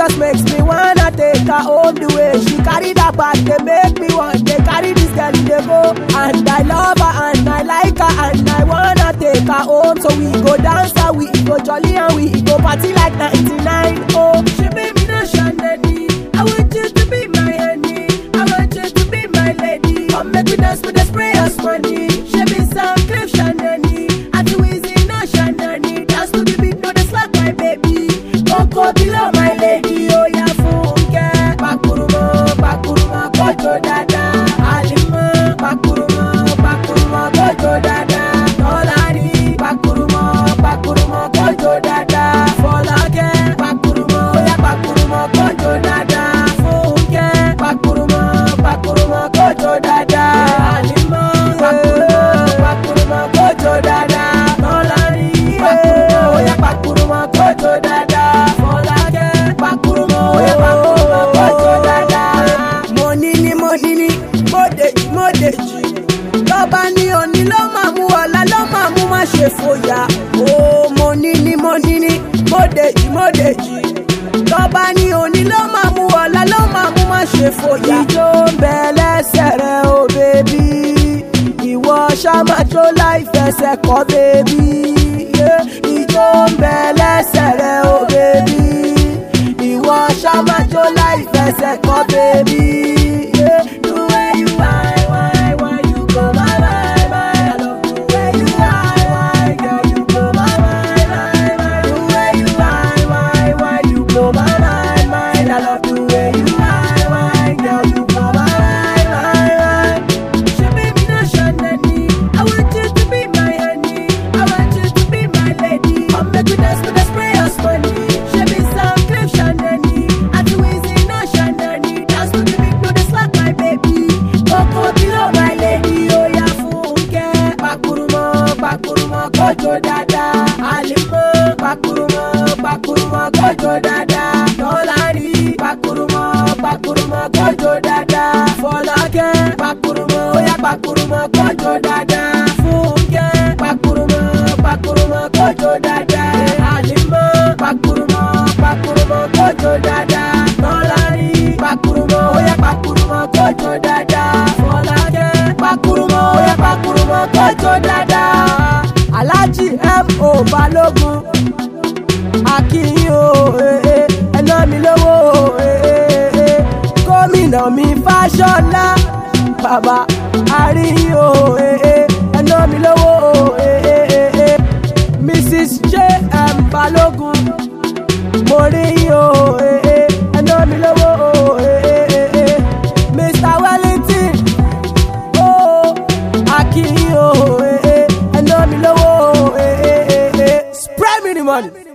just makes me wanna take her home the way she carry that bag. They make me want they carry this girl in the go. And I love her and I like her and I wanna take her home. So we go dance and we go jolly and we go party like 99. Oh, she made me no shandy. I want you to be my honey. I want you to be my lady. Come make we dance with the sprayers money. She be some cliff shandy. I too easy no shandy. Dance to the beat, no the slack my baby. Coco below my lady. Oh yeah, funke. Pakurumo, pakurumo, kojo dada. Alimo, pakurumo, pakurumo, kojo dada. Tolani, pakurumo, pakurumo, kojo dada. Folake, pakurumo, yeah, pakurumo, kojo dada. Funke, pakurumo, pakurumo, kojo dada. Alimo, pakurumo, pakurumo, kojo dada. Tolani, pakurumo, yeah, pakurumo, kojo dada. Folake, pakurumo, yeah, pakurumo, kojo dada. Money ni money ni, modeji modeji. Tọ́ba ní òní ló máa mú ọ̀la ló máa mú má ṣe fòyà. Ó money ni money ni, modeji modeji. Tọ́ba ní òní ló máa mú ọ̀la ló máa mú má ṣe fòyà. Ìjó ń bẹ lẹ́sẹ̀ rẹ̀ o bèbí. Ìwọ ṣàmájó láì fẹsẹ̀ kọ́ bèbí. Ìjó ń bẹ lẹ́sẹ̀ rẹ̀ o bèbí. Ìwọ ṣàmájó láì fẹsẹ̀ kọ́ bèbí. The way you whine, whine, whine, you go my, my, my. I love the way you whine, whine, girl, you go my, my, my, my. The way you whine, whine, whine, you go my, my, my. I love the way you whine, whine, girl, you go my, my, my, my. She made me not shandy. I want you to be my honey. I want you to be my lady. Come make we dance to the sprayers money. She be some cliff shandy. I too easy no shandy. Dance to the beat, no the slack my baby. Coco below my lady. Oh yeah, funke. Pakurumo, pakurumo, kojo dada. Alimo, pakurumo, pakurumo, kojo dada. Tolani, pakurumo, pakurumo, kojo dada. Folake, pakurumo, yeah, pakurumo, kojo dada. Funke, pakurumo, pakurumo, kojo dada. Alimo, pakurumo, pakurumo, kojo dada. Tolani, pakurumo, yeah, pakurumo, kojo dada. Folake, pakurumo, yeah, pakurumo, kojo dada. Alhaji M.O. Balogun akínyìn o eh, eh, ẹná mi lówó o eh, eh, eh. gómìnà mi fáṣọlá bàbá àríyìn o eh, eh, ẹná mi lówó o eh, eh, eh, eh. mrs j.m. balógun mo rí yín o eh, eh, ẹná mi lówó o eh, eh, eh, eh. mr wellington o akínyìn o eh, eh, ẹná mi lówó o eh, eh, eh, eh. spray me the money.